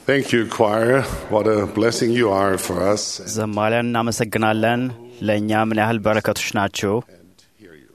Thank you, choir. What a blessing you are for us. ዘማሪያን እናመሰግናለን። ለእኛ ምን ያህል በረከቶች ናችሁ። And hear you.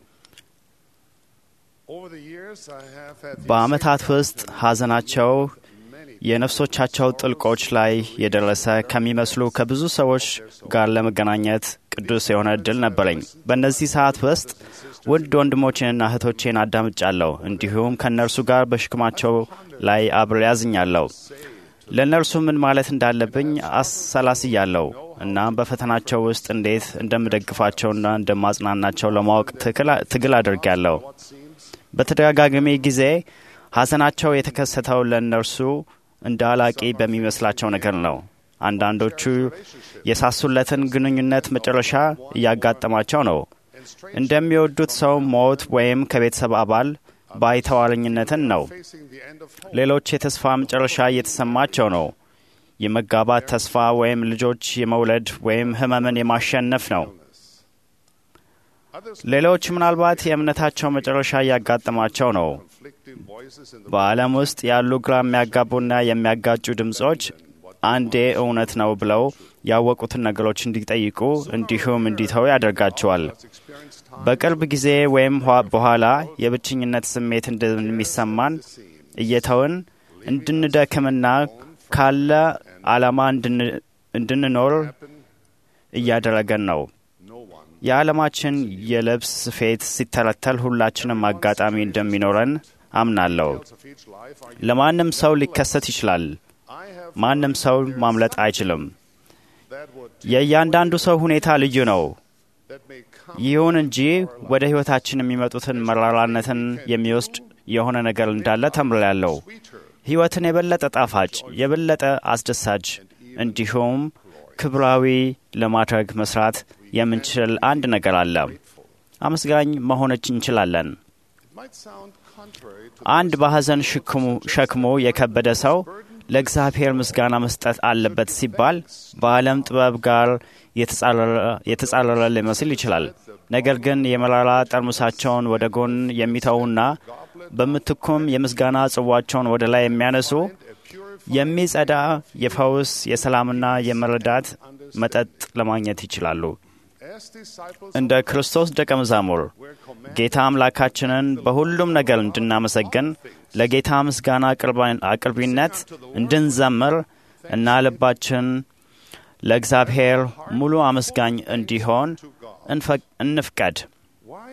Over the years, I have had the በዓመታት ውስጥ ሐዘናቸው የነፍሶቻቸው ጥልቆች ላይ የደረሰ ከሚመስሉ ከብዙ ሰዎች ጋር ለመገናኘት ቅዱስ የሆነ እድል ነበረኝ። በእነዚህ ሰዓት ውስጥ ውድ ወንድሞቼንና እህቶቼን አዳምጫለሁ። እንዲሁም ከእነርሱ ጋር በሽክማቸው ላይ አብሬ ያዝኛለሁ። ለእነርሱ ምን ማለት እንዳለብኝ አሰላስያለሁ። እናም በፈተናቸው ውስጥ እንዴት እንደምደግፋቸውና እንደማጽናናቸው ለማወቅ ትክል- ትግል አድርጌያለሁ። በተደጋጋሚ ጊዜ ሐዘናቸው የተከሰተው ለእነርሱ እንደ አላቂ በሚመስላቸው ነገር ነው። አንዳንዶቹ የሳሱለትን ግንኙነት መጨረሻ እያጋጠማቸው ነው። እንደሚወዱት ሰው ሞት ወይም ከቤተሰብ አባል ባይተዋረኝነትን ነው። facing the end of hope. ሌሎች የተስፋ መጨረሻ እየተሰማቸው ነው። የመጋባት ተስፋ ወይም ልጆች የመውለድ ወይም ሕመምን የማሸነፍ ነው። Others ሌሎች ምናልባት የእምነታቸው መጨረሻ እያጋጠማቸው ነው። conflicting voices in the በዓለም ውስጥ ያሉ ግራ የሚያጋቡና የሚያጋጩ ድምፆች አንዴ እውነት ነው ብለው ያወቁትን ነገሮች እንዲጠይቁ እንዲሁም እንዲተው ያደርጋቸዋል። experienced time በቅርብ ጊዜ ወይም ኋ- በኋላ የብቸኝነት ስሜት እንደሚሰማን እየተውን እንድንደክምና ካለ ዓላማ እንድን- እንድንኖር እያደረገን ነው። no one የዓለማችን የልብስ ስፌት ሲተለተል ሁላችንም አጋጣሚ እንደሚኖረን አምናለሁ። of each life are ለማንም ሰው ሊከሰት ይችላል። I have ማንም ሰው ማምለጥ አይችልም። that would የእያንዳንዱ ሰው ሁኔታ ልዩ ነው። that may come ይሁን እንጂ ወደ ሕይወታችን የሚመጡትን መራራነትን የሚወስድ የሆነ ነገር እንዳለ ተምሬያለሁ። sweeter ሕይወትን የበለጠ ጣፋጭ፣ የበለጠ አስደሳች እንዲሁም ክብራዊ ለማድረግ መስራት የምንችል አንድ ነገር አለ። አመስጋኝ መሆነች እንችላለን። it might sound contrary to አንድ በሐዘን ሽክሙ- ሸክሙ የከበደ ሰው ለእግዚአብሔር ምስጋና መስጠት አለበት ሲባል በዓለም ጥበብ ጋር የተጻረረ- የተጻረረ ሊመስል ይችላል። ነገር ግን የመራራ ጠርሙሳቸውን ወደ ጎን የሚተዉና በምትኩም የምስጋና ጽዋቸውን ወደ ላይ የሚያነሱ a pure የሚጸዳ የፈውስ የሰላምና የመረዳት መጠጥ ለማግኘት ይችላሉ። as disciples እንደ ክርስቶስ ደቀ መዛሙር were commanded ጌታ አምላካችንን በሁሉም ነገር እንድናመሰግን ለጌታ ምስጋና አቅርባ- አቅርቢነት እንድንዘምር እና ልባችን ለእግዚአብሔር ሙሉ አመስጋኝ እንዲሆን to God. እንፈቅ- እንፍቀድ Why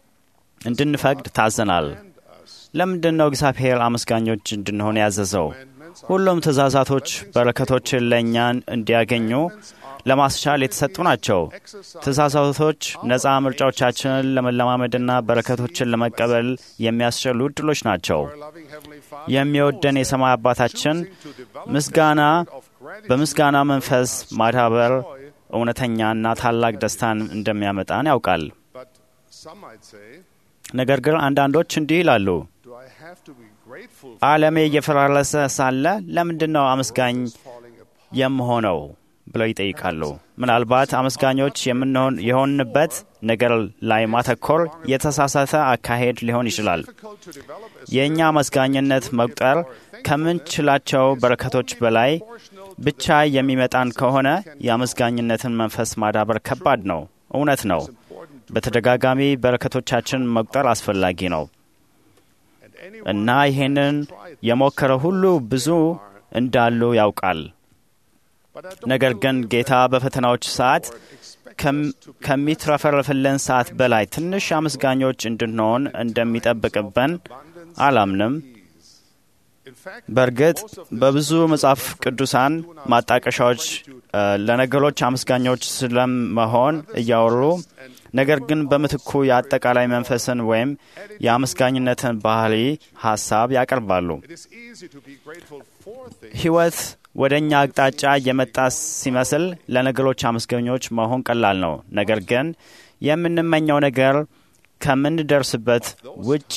እንድንፈቅድ ታዘናል። ለምንድን ነው እግዚአብሔር አመስጋኞች እንድንሆን ያዘዘው? ሁሉም ትእዛዛቶች በረከቶችን ለእኛ እንዲያገኙ ለማስቻል የተሰጡ ናቸው። ትእዛዛቶች ነፃ ምርጫዎቻችንን ለመለማመድና በረከቶችን ለመቀበል የሚያስችሉ እድሎች ናቸው። our loving Heavenly Father የሚወደን የሰማይ አባታችን to develop ምስጋና of gratitude በምስጋና መንፈስ ማዳበር እውነተኛና ታላቅ ደስታን እንደሚያመጣን ያውቃል። but some might say ነገር ግን አንዳንዶች እንዲህ ይላሉ፣ do I have to be grateful ዓለሜ እየፈራረሰ ሳለ ለምንድን ነው አመስጋኝ falling apart የምሆነው ብለው ይጠይቃሉ። ምናልባት አመስጋኞች የምንሆን የሆንበት ነገር ላይ ማተኮር የተሳሳተ አካሄድ ሊሆን ይችላል። difficult to develop a የእኛ አመስጋኝነት መቁጠር ከምንችላቸው በረከቶች በላይ ብቻ የሚመጣን ከሆነ የአመስጋኝነትን መንፈስ ማዳበር ከባድ ነው። እውነት ነው። በተደጋጋሚ በረከቶቻችን መቁጠር አስፈላጊ ነው and anyone እና ይሄንን የሞከረ ሁሉ ብዙ እንዳሉ ያውቃል። but I don't ነገር ግን believe ጌታ በፈተናዎች ሰዓት expect ከም- ከሚትረፈረፍልን ሰዓት በላይ ትንሽ አመስጋኞች እንድንሆን እንደሚጠብቅብን አላምንም። in fact በእርግጥ በብዙ መጽሐፍ ቅዱሳን ማጣቀሻዎች እ፣ ለነገሮች አመስጋኞች ስለመሆን እያወሩ ነገር ግን በምትኩ የአጠቃላይ መንፈስን ወይም የአመስጋኝነትን ባህሪ ሀሳብ ያቀርባሉ። it is easy to be grateful for things ሕይወት ወደ እኛ አቅጣጫ የመጣ ሲመስል ለነገሮች አመስገኞች መሆን ቀላል ነው። ነገር ግን የምንመኘው ነገር ከምንደርስበት ውጪ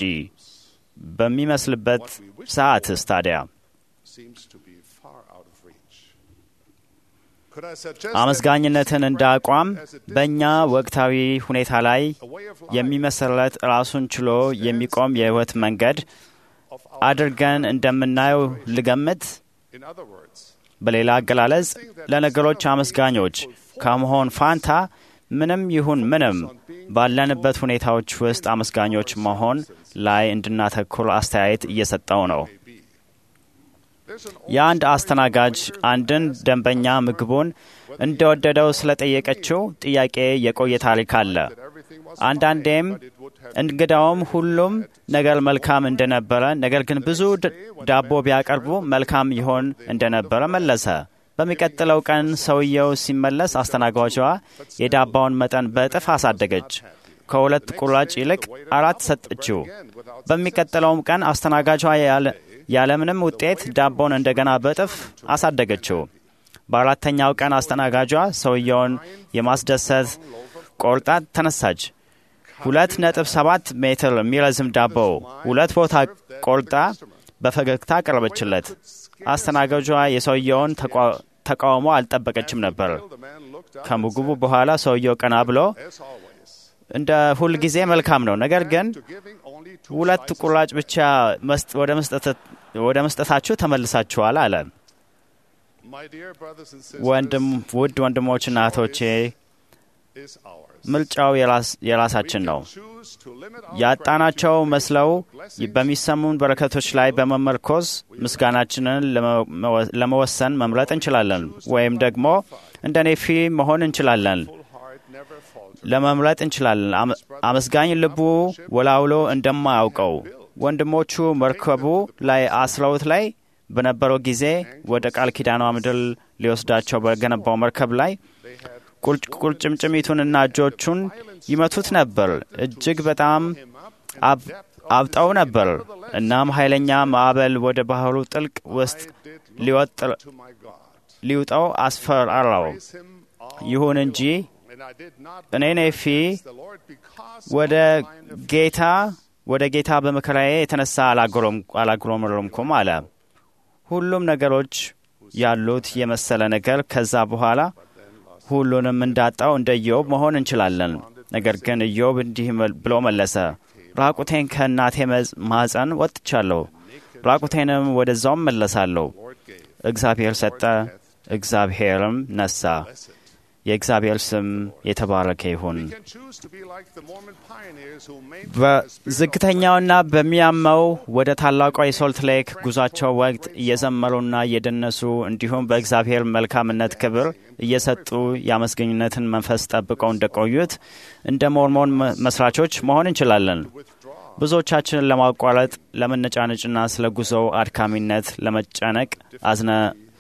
በሚመስልበት ሰዓትስ ታዲያ seems to be far out of reach could I suggest አመስጋኝነትን እንደ አቋም በእኛ ወቅታዊ ሁኔታ ላይ that a way of life የሚመሰረት ራሱን ችሎ የሚቆም የሕይወት መንገድ of our አድርገን እንደምናየው ልገምት። In other words, በሌላ አገላለጽ ለነገሮች አመስጋኞች ከመሆን ፋንታ ምንም ይሁን ምንም ባለንበት ሁኔታዎች ውስጥ አመስጋኞች መሆን ላይ እንድናተኩር አስተያየት እየሰጠው ነው። there's an የአንድ አስተናጋጅ አንድን ደንበኛ ምግቡን እንደወደደው ስለጠየቀችው ጥያቄ የቆየ ታሪክ አለ። everything was አንዳንዴም እንግዳውም ሁሉም ነገር መልካም እንደነበረ፣ ነገር ግን ብዙ ድ- ዳቦ ቢያቀርቡ መልካም ይሆን እንደነበረ መለሰ። በሚቀጥለው ቀን ሰውየው ሲመለስ አስተናጋጇ የዳባውን መጠን በእጥፍ አሳደገች። ከሁለት ቁራጭ ይልቅ አራት ሰጠችው። በሚቀጥለውም ቀን አስተናጋጇ ያለ- ያለምንም ውጤት ዳቦን እንደገና በእጥፍ አሳደገችው። በአራተኛው ቀን አስተናጋጇ ሰውየውን የማስደሰት ቆርጣ ተነሳች። ሁለት ነጥብ ሰባት ሜትር የሚረዝም ዳቦ ሁለት ቦታ ቆርጣ በፈገግታ ቀረበችለት። አስተናጋጇ የሰውየውን ተቋ- ተቃውሞ አልጠበቀችም ነበር። the man looked up ከምግቡ በኋላ ሰውየው ቀና ብሎ as always እንደ ሁል ጊዜ መልካም ነው፣ ነገር ግን to giving only two ሁለት slices. ቁራጭ ብቻ መስጥ- ወደ መስጠት- ወደ መስጠታችሁ ተመልሳችኋል አለ። My dear brothers and sisters, ወንድም ውድ ወንድሞችና እህቶቼ is ours. ምርጫው የራስ- የራሳችን ነው። Choose to limit our ያጣናቸው gratitude መስለው blessings በሚሰሙን በረከቶች ላይ በመመርኮዝ ምስጋናችንን ለመ- ለመወሰን መምረጥ እንችላለን። ወይም ደግሞ እንደ ኔፊ መሆን እንችላለን። full heart never falter. ለመምረጥ እንችላለን። አመ- አመስጋኝ ልቡ ወላውሎ እንደማያውቀው ወንድሞቹ መርከቡ ላይ አስረውት ላይ በነበረው ጊዜ ወደ ቃል ኪዳኗ ምድር ሊወስዳቸው በገነባው መርከብ ላይ They had ቁርጭ- ቁርጭምጭሚቱንና እጆቹን ይመቱት ነበር። እጅግ በጣም አብ- አብጠው ነበር። እናም ኃይለኛ ማዕበል ወደ ባህሩ ጥልቅ ውስጥ did ሊወጥ- to my God. ሊውጠው አስፈራራው። Praise him all ይሁን እንጂ and I did not እኔ ኔፊ the Lord because ወደ of the line of ጌታ ወደ ጌታ በመከራዬ የተነሳ አላጉረም- አላጉረመረምኩም አለ። ሁሉም ነገሮች ያሉት የመሰለ ነገር ከዛ በኋላ ሁሉንም እንዳጣው እንደ ኢዮብ መሆን እንችላለን። ነገር ግን ኢዮብ እንዲህ መል- ብሎ መለሰ፣ ራቁቴን ከእናቴ መዝ- ማኅፀን ወጥቻለሁ፣ ራቁቴንም ወደዛውም መለሳለሁ። Lord gave. እግዚአብሔር ሰጠ፣ እግዚአብሔርም ነሳ። የእግዚአብሔር ስም የተባረከ ይሁን። We can choose to be like the Mormon pioneers who made በዝግተኛውና በሚያመው ወደ ታላቋ የሶልት ሌክ ጉዟቸው ወቅት እየዘመሩና እየደነሱ እንዲሁም በእግዚአብሔር መልካምነት ክብር እየሰጡ የአመስገኝነትን መንፈስ ጠብቀው እንደቆዩት እንደ ሞርሞን መ- መስራቾች መሆን እንችላለን። ብዙዎቻችንን ለማቋረጥ ለመነጫነጭና ስለ ጉዞው አድካሚነት ለመጨነቅ አዝነ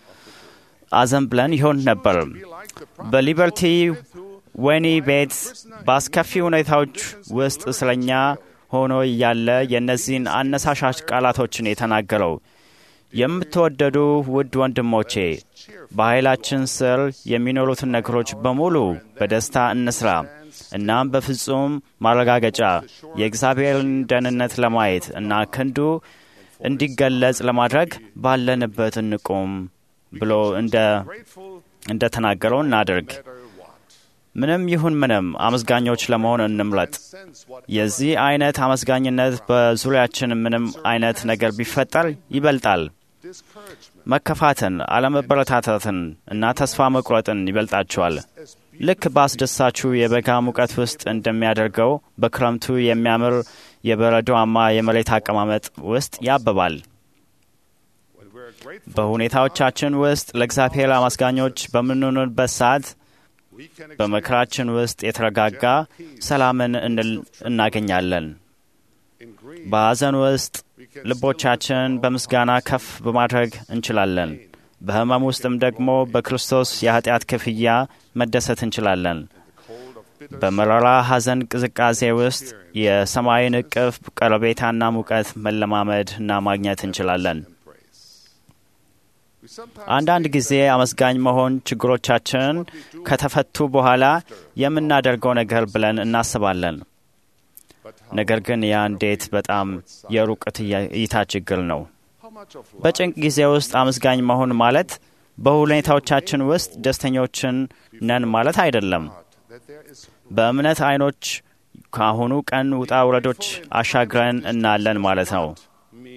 አዘን ብለን ይሆን ነበር። በሊበርቲ ወህኒ ቤት በአስከፊ ሁኔታዎች ውስጥ እስረኛ ሆኖ እያለ የእነዚህን አነሳሻሽ ቃላቶችን የተናገረው የምትወደዱ ውድ ወንድሞቼ በኃይላችን ስር የሚኖሩትን ነገሮች በሙሉ በደስታ እንስራ። እናም በፍጹም ማረጋገጫ የእግዚአብሔርን ደህንነት ለማየት እና ክንዱ እንዲገለጽ ለማድረግ ባለንበት እንቁም ብሎ እንደ grateful እንደ ተናገረው እናድርግ። matter what. ምንም ይሁን ምንም አመስጋኞች ለመሆን እንምረጥ። Sense what የዚህ አይነት አመስጋኝነት በዙሪያችን ምንም አይነት ነገር ቢፈጠር ይበልጣል። discouragement መከፋትን፣ አለመበረታታትን እና ተስፋ መቁረጥን ይበልጣቸዋል። ልክ በአስደሳችሁ የበጋ ሙቀት ውስጥ እንደሚያደርገው በክረምቱ የሚያምር የበረዶማ የመሬት አቀማመጥ ውስጥ ያብባል። when we're grateful በሁኔታዎቻችን ውስጥ ለእግዚአብሔር አመስጋኞች በምንሆንበት ሰዓት we can በመከራችን ውስጥ የተረጋጋ ሰላምን እንል- እናገኛለን። in grief በሐዘን ውስጥ ልቦቻችን በምስጋና ከፍ በማድረግ እንችላለን። በሕመም ውስጥም ደግሞ በክርስቶስ የኃጢአት ክፍያ መደሰት እንችላለን። cold of bitter በመራራ ሐዘን ቅዝቃዜ ውስጥ የሰማይን እቅፍ ቀረቤታና ሙቀት መለማመድ እና ማግኘት እንችላለን። praise. We sometimes አንዳንድ ጊዜ አመስጋኝ መሆን ችግሮቻችን ከተፈቱ በኋላ የምናደርገው ነገር ብለን እናስባለን። but how, ነገር ግን ያ እንዴት በጣም የሩቅ እይታ ችግር ነው። how much of life በጭንቅ ጊዜ ውስጥ አመስጋኝ መሆን ማለት በሁኔታዎቻችን ውስጥ ደስተኞችን ነን ማለት አይደለም። that there is በእምነት አይኖች ከአሁኑ ቀን ውጣ ውረዶች አሻግረን እናለን ማለት ነው። mean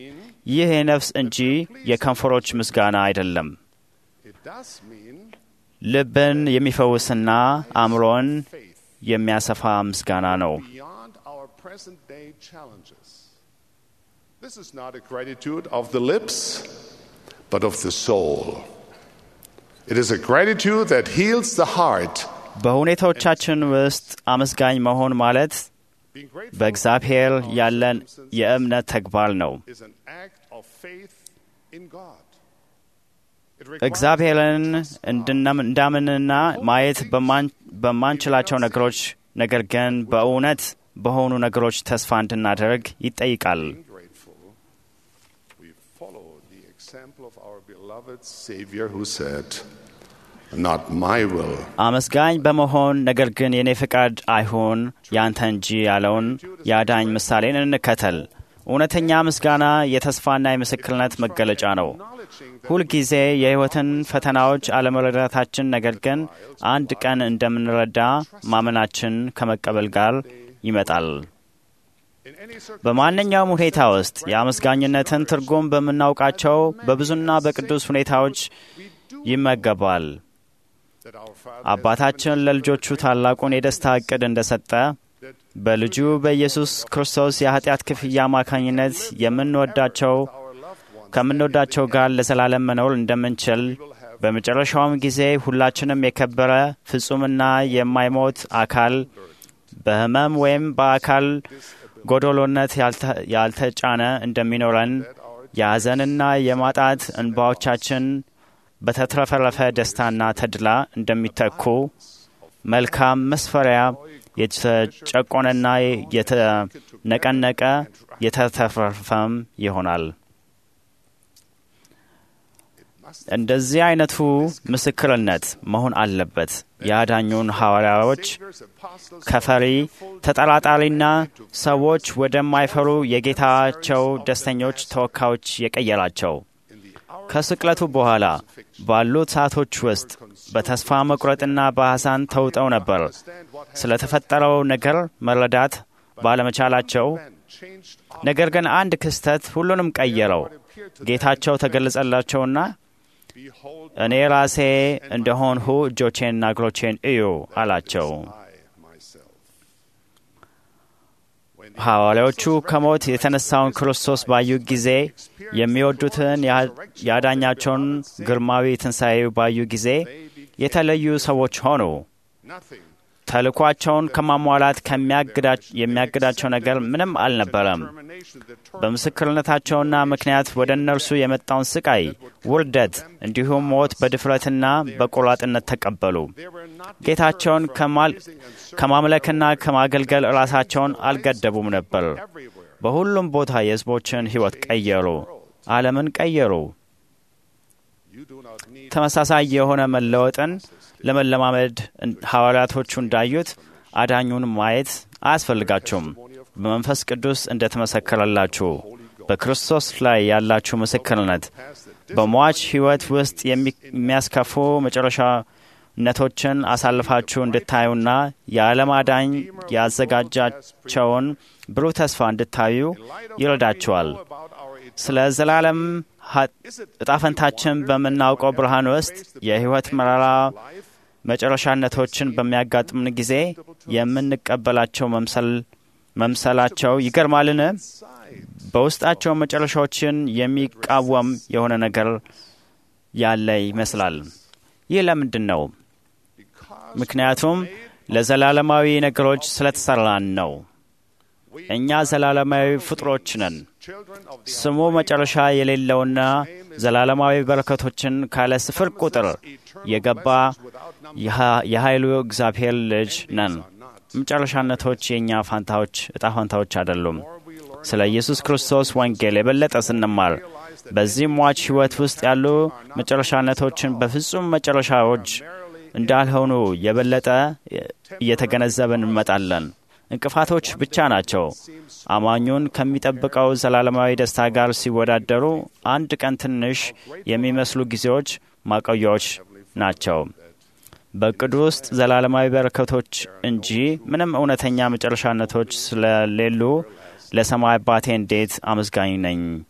ይህ የነፍስ እንጂ የከንፈሮች ምስጋና አይደለም። It does mean ልብን የሚፈውስና አእምሮን faith የሚያሰፋ ምስጋና ነው። beyond our present day challenges. This is not a gratitude of the lips, but of the soul. It is a gratitude that heals the heart. በሁኔታዎቻችን ውስጥ አመስጋኝ መሆን ማለት Being grateful በእግዚአብሔር for our ያለን circumstances የእምነት ተግባር ነው። is an act of faith in God. It requires እግዚአብሔርን that we trust God. እንድናም- እንዳምንና ማየት በማን- በማንችላቸው ነገሮች ነገር ግን በእውነት በሆኑ ነገሮች ተስፋ እንድናደርግ ይጠይቃል። Being grateful, we follow the example of our beloved Savior who said, Not my will, አመስጋኝ በመሆን ነገር ግን የኔ ፍቃድ አይሁን ያንተ እንጂ ያለውን የአዳኝ ምሳሌን እንከተል። እውነተኛ ምስጋና የተስፋና የምስክርነት መገለጫ ነው። acknowledging that ሁልጊዜ የሕይወትን ፈተናዎች አለመረዳታችን፣ ነገር ግን አንድ ቀን እንደምንረዳ ማመናችን ከመቀበል ጋር ይመጣል። in any circumstance በማንኛውም ሁኔታ ውስጥ የአመስጋኝነትን ትርጉም በምናውቃቸው በብዙና በቅዱስ ሁኔታዎች ይመገባል። that our Father አባታችን ለልጆቹ ታላቁን የደስታ ዕቅድ እንደሰጠ that በልጁ በኢየሱስ ክርስቶስ የኃጢአት ክፍያ አማካኝነት የምንወዳቸው our loved ones ከምንወዳቸው ጋር ለዘላለም መኖር እንደምንችል በመጨረሻውም ጊዜ ሁላችንም የከበረ ፍጹምና የማይሞት አካል በሕመም ወይም በአካል ጎዶሎነት ያልተ- ያልተጫነ እንደሚኖረን የሐዘንና የማጣት እንባዎቻችን በተትረፈረፈ ደስታና ተድላ እንደሚተኩ መልካም መስፈሪያ የተጨቆነና የተነቀነቀ የተትረፈረፈም ይሆናል። እንደዚህ አይነቱ ምስክርነት መሆን አለበት። የአዳኙን ሐዋርያዎች Saviors, apostles, ከፈሪ ተጠራጣሪና ሰዎች ወደማይፈሩ የጌታቸው ደስተኞች ተወካዮች የቀየራቸው in the hour ከስቅለቱ በኋላ ባሉት ሰዓቶች ውስጥ በተስፋ መቁረጥና በሐሳን ተውጠው ነበር። understand what has ስለተፈጠረው ነገር መረዳት ባለመቻላቸው been changed ነገር ግን አንድ ክስተት ሁሉንም ቀየረው። ጌታቸው ተገለጸላቸውና behold እኔ ራሴ እንደሆንሁ እጆቼንና እግሮቼን እዩ አላቸው። I myself. When ሐዋርያዎቹ ከሞት የተነሳውን ክርስቶስ ባዩ ጊዜ የሚወዱትን ያዳኛቸውን ግርማዊ ትንሣኤ ባዩ ጊዜ የተለዩ ሰዎች ሆኑ። nothing ተልኳቸውን ከማሟላት የሚያግዳቸው ነገር ምንም አልነበረም። termination that በምስክርነታቸውና ምክንያት ወደ እነርሱ የመጣውን ስቃይ፣ ውርደት እንዲሁም ሞት በድፍረትና በቆራጥነት ተቀበሉ። they were not ጌታቸውን ከማል- ከማምለክና ከማገልገል ራሳቸውን አልገደቡም ነበር። everywhere. በሁሉም ቦታ የሕዝቦችን ሕይወት ቀየሩ፣ ዓለምን ቀየሩ። You do not need ተመሳሳይ የሆነ መለወጥን ለመለማመድ ሐዋርያቶቹ እንዳዩት አዳኙን ማየት አያስፈልጋችሁም። በመንፈስ ቅዱስ እንደተመሰከረላችሁ በክርስቶስ ላይ ያላችሁ ምስክርነት በሟች ሕይወት ውስጥ የሚ- የሚያስከፉ መጨረሻነቶችን አሳልፋችሁ እንድታዩና የዓለም አዳኝ ያዘጋጃቸውን ብሩህ ተስፋ እንድታዩ ይረዳችኋል። about our ስለ ዘላለም ሀ- እጣፈንታችን በምናውቀው ብርሃን ውስጥ የሕይወት መራራ life መጨረሻነቶችን በሚያጋጥምን ጊዜ የምንቀበላቸው መምሰል መምሰላቸው ይገርማልን? በውስጣቸው መጨረሻዎችን የሚቃወም የሆነ ነገር ያለ ይመስላል። ይህ ለምንድን ነው? because ምክንያቱም ለዘላለማዊ ነገሮች ስለተሰራን ነው። እኛ ዘላለማዊ ፍጡሮች ነን። children of the ስሙ መጨረሻ የሌለውና ዘላለማዊ በረከቶችን ካለ ስፍር ቁጥር የገባ የኃ- የኃይሉ እግዚአብሔር ልጅ ነን። መጨረሻነቶች የእኛ ፋንታዎች እጣ ፋንታዎች አይደሉም። ስለ ኢየሱስ ክርስቶስ ወንጌል የበለጠ ስንማር በዚህ ሟች ሕይወት ውስጥ ያሉ መጨረሻነቶችን በፍጹም መጨረሻዎች እንዳልሆኑ የበለጠ እየተገነዘብን እንመጣለን። እንቅፋቶች ብቻ ናቸው። አማኙን ከሚጠብቀው ዘላለማዊ ደስታ ጋር ሲወዳደሩ አንድ ቀን ትንሽ የሚመስሉ ጊዜዎች ማቆያዎች ናቸው። በእቅዱ ውስጥ ዘላለማዊ በረከቶች እንጂ ምንም እውነተኛ መጨረሻነቶች ስለሌሉ ለሰማይ አባቴ እንዴት አመስጋኝ ነኝ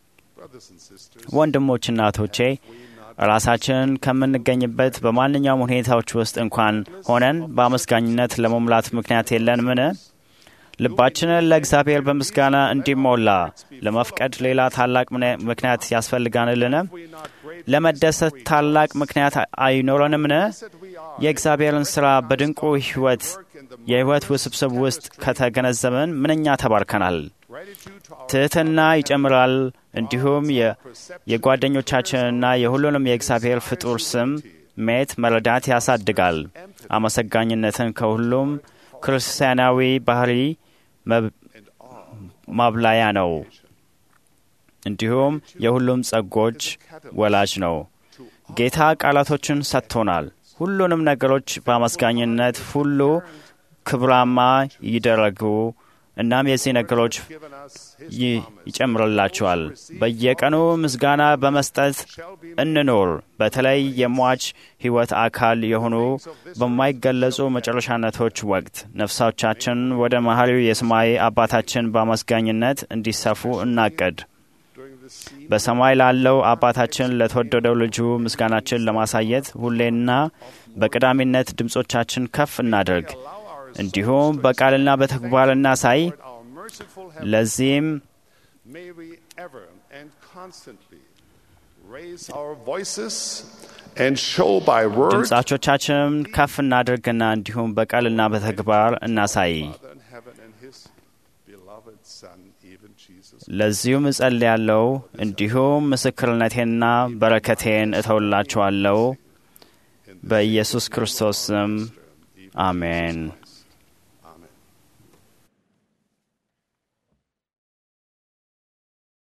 Brothers and sisters, ወንድሞችና እህቶቼ ራሳችንን ከምንገኝበት በማንኛውም ሁኔታዎች ውስጥ እንኳን ሆነን በአመስጋኝነት ለመሙላት ምክንያት የለንምን? ልባችንን ለእግዚአብሔር በምስጋና እንዲሞላ ለመፍቀድ ሌላ ታላቅ ምነ- ምክንያት ያስፈልጋንልን? we not great ለመደሰት ታላቅ ምክንያት አይኖረንምን? that we are የእግዚአብሔርን ሥራ በድንቁ ሕይወት የሕይወት ውስብስብ ውስጥ ከተገነዘብን ምንኛ ተባርከናል። gratitude to our ትሕትና ይጨምራል። እንዲሁም የ- የጓደኞቻችንና የሁሉንም የእግዚአብሔር ፍጡር ስም ሜት መረዳት ያሳድጋል። አመሰጋኝነትን ከሁሉም ክርስቲያናዊ ባህሪ መብ- ማብላያ ነው። እንዲሁም የሁሉም ጸጎች ወላጅ ነው። ጌታ ቃላቶችን ሰጥቶናል። ሁሉንም ነገሮች በአመስጋኝነት ሁሉ ክብራማ ይደረጉ። እናም የዚህ ነገሮች given us his ይ- ይጨምርላቸዋል። በየቀኑ ምስጋና በመስጠት እንኖር። በተለይ የሟች ሕይወት አካል የሆኑ በማይገለጹ መጨረሻነቶች ወቅት ነፍሳቻችን ወደ መሐሪው የሰማይ አባታችን በአመስጋኝነት እንዲሰፉ እናቅድ። during this season በሰማይ ላለው አባታችን ለተወደደው ልጁ ምስጋናችን ለማሳየት ሁሌና በቀዳሚነት ድምፆቻችን ከፍ እናደርግ። እንዲሁም በቃልና በተግባር እናሳይ። our merciful heaven ለዚህም may we ever and constantly raise our voices and show by word ድምፃቾቻችንን ከፍ እናድርግና እንዲሁም በቃልና በተግባር እናሳይ። Father in heaven and his beloved Son, even Jesus. ለዚሁም እጸልያለሁ። እንዲሁም ምስክርነቴንና በረከቴን እተውላችኋለሁ። በኢየሱስ ክርስቶስ ስም አሜን።